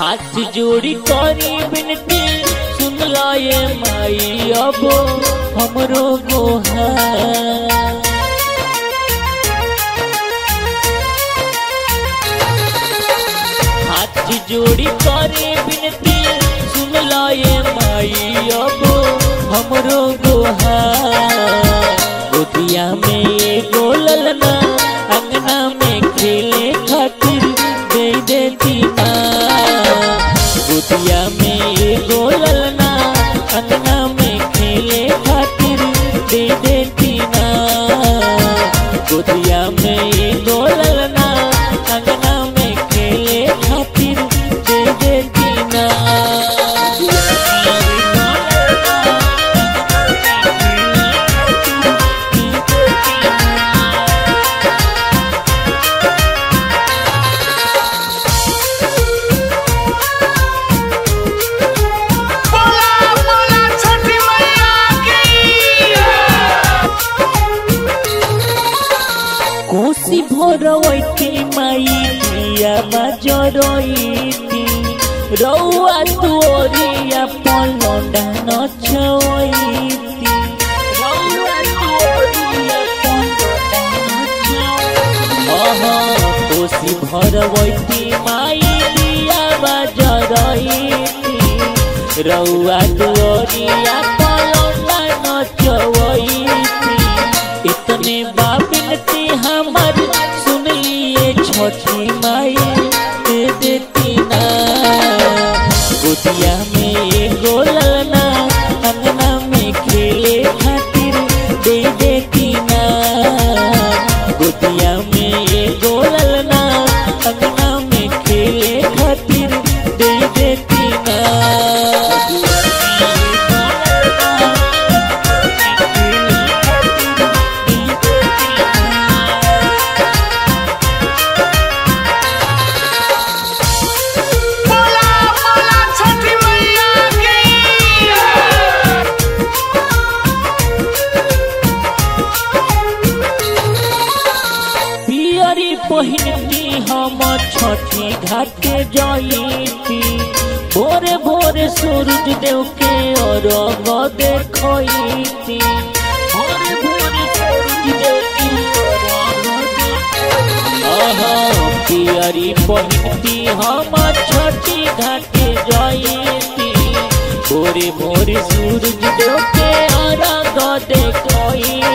हाथ जोड़ी करी बिनती सुन लाए माई अब हमरो गोहा हाथ जोड़ी करे बिनती सुन लाए माई अब हमरो गोहा गोदिया में एगो ललना अंगना में खेले खातिर दे देती ना गोदिया में एगो ललना अंगना में खेले खातिर दे देती ना गोदिया में एगो ललना अंगना में खेले खातिर दे देती ना बोला बोला छठी मैया की कोसी भोरवैती माई पिया बजरैती रौआ तोरिया पलंडा नचवैती रौआ तोरिया पलंडा नचवैती कोसी भरवैती माई पिया बजरैती रौआ तोरिया पलंडा नचवैती इतने बाबिनती हमर सुन लिए छोटी माई दे देती ना गोदिया में एगो ललना अंगना में खेले खातिर दे देती ना गोदिया में एगो ललना अंगना में खेले खातिर दे देती ना बोला बोला छठी मैया की पियरी पहिनती हम छठी घाट जईती भोरे भोरे सूरज देव के अरग देखती भोरे भोरे सूरज देव के अरग देखती। आहा, पियरी पहिनती हम छठी घाट जईती भोरे भोरे सूरज देव के अरग देखती